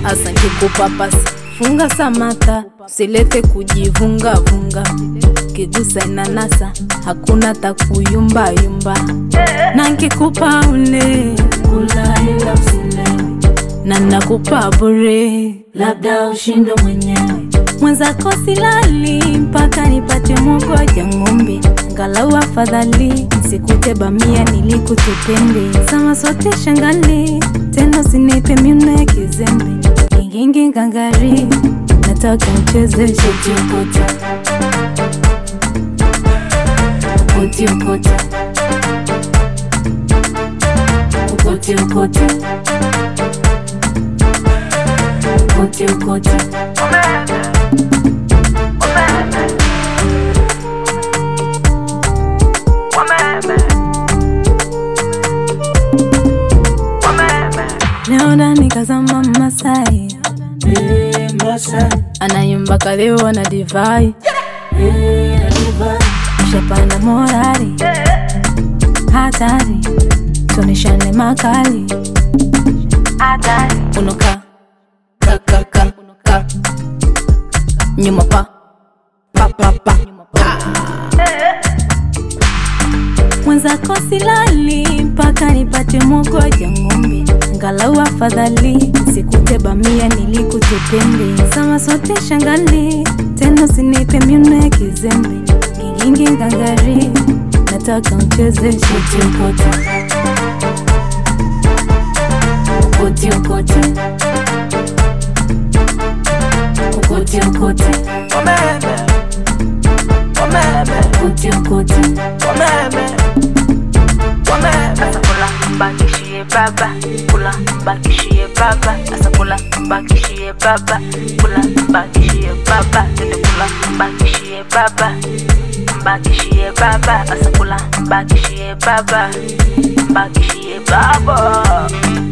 asa nkikupapasa funga samata usilete kujivungavunga kigusa inanasa hakuna takuyumbayumba na nkikupa ule kula ila usilewe na nakupa bure labda ushindo mwenyewe mwenzako silali mpaka nipate mogoja ng'ombe ngalau afadhali nisikute bamia nilikutepende sama sote shangali tena usinipe miuno ya kizembe ingingi ngangari nataka mcheze shetiokota ukotiokota ukotiokota ukotiokota leo ndani kazama Masai Hey, Masai, anayumba kalewa na divai hey, Adiva, shapanda morari hatari tonishane makali unoka kakaka ka nyuma pa pa pa pa mwenzako silali mpaka nipate mogoja ng'ombe ngalau afadhali sikute bamia nilikute pembe sama sote shangali tena usinipe miuno ya kizembe ngingingi ngangari nataka mcheze shetiokota ukotiokote ukotiokote wameme, wameme, ukotiokote wameme, wameme. Asa kula mbakishie baba, kula mbakishie baba. Asa kula mbakishie baba, kula mbakishie baba. Tende kula mbakishie baba, mbakishie baba. Asa kula mbakishie baba, mbakishie baba.